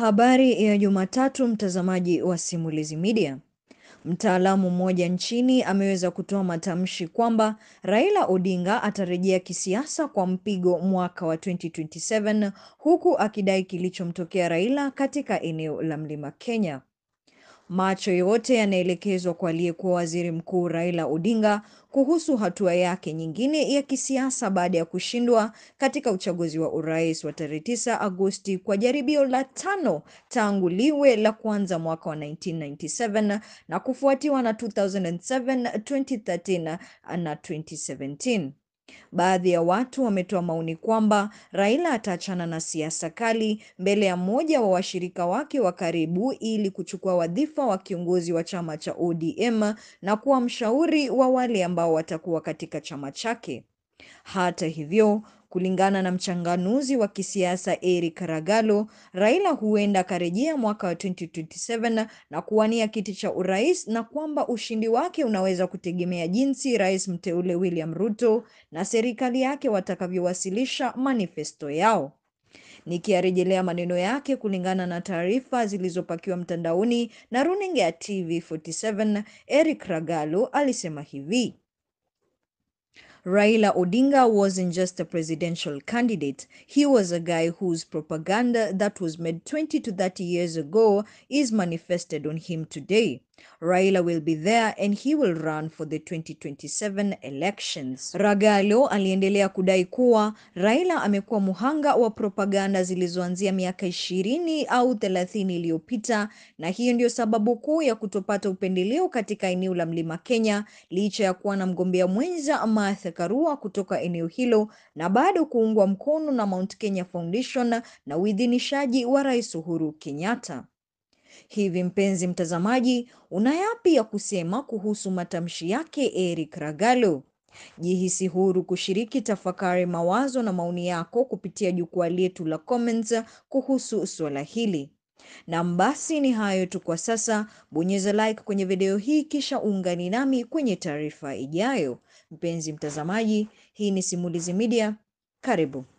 Habari ya Jumatatu, mtazamaji wa Simulizi Media. Mtaalamu mmoja nchini ameweza kutoa matamshi kwamba Raila Odinga atarejea kisiasa kwa mpigo mwaka wa 2027 huku akidai kilichomtokea Raila katika eneo la Mlima Kenya. Macho yote yanaelekezwa kwa aliyekuwa Waziri Mkuu Raila Odinga kuhusu hatua yake nyingine ya kisiasa baada ya kushindwa katika uchaguzi wa urais wa tarehe 9 Agosti kwa jaribio la tano tangu liwe la kwanza mwaka wa 1997 na kufuatiwa na 2007, 2013 na 2017. Baadhi ya watu wametoa maoni kwamba Raila ataachana na siasa kali mbele ya mmoja wa washirika wake wa karibu ili kuchukua wadhifa wa kiongozi wa chama cha ODM na kuwa mshauri wa wale ambao watakuwa katika chama chake. Hata hivyo, kulingana na mchanganuzi wa kisiasa Eric Ragalo, Raila huenda akarejea mwaka wa 2027 na kuwania kiti cha urais na kwamba ushindi wake unaweza kutegemea jinsi rais mteule William Ruto na serikali yake watakavyowasilisha manifesto yao. Nikiyarejelea maneno yake kulingana na taarifa zilizopakiwa mtandaoni na runinga ya TV47, Eric Ragalo alisema hivi: Raila Odinga wasn't just a presidential candidate. He was a guy whose propaganda that was made 20 to 30 years ago is manifested on him today. Raila will be there and he will run for the 2027 elections. Ragalo aliendelea kudai kuwa Raila amekuwa muhanga wa propaganda zilizoanzia miaka ishirini au thelathini iliyopita na hiyo ndio sababu kuu ya kutopata upendeleo katika eneo la Mlima Kenya licha ya kuwa na mgombea mwenza Martha Karua kutoka eneo hilo na bado kuungwa mkono na Mount Kenya Foundation na uidhinishaji wa Rais Uhuru Kenyatta. Hivi mpenzi mtazamaji, una yapi ya kusema kuhusu matamshi yake Eric Ragalo? Jihisi huru kushiriki tafakari, mawazo na maoni yako kupitia jukwaa letu la comments kuhusu suala hili. Na basi ni hayo tu kwa sasa. Bonyeza like kwenye video hii kisha uungani nami kwenye taarifa ijayo. Mpenzi mtazamaji, hii ni Simulizi Media. Karibu.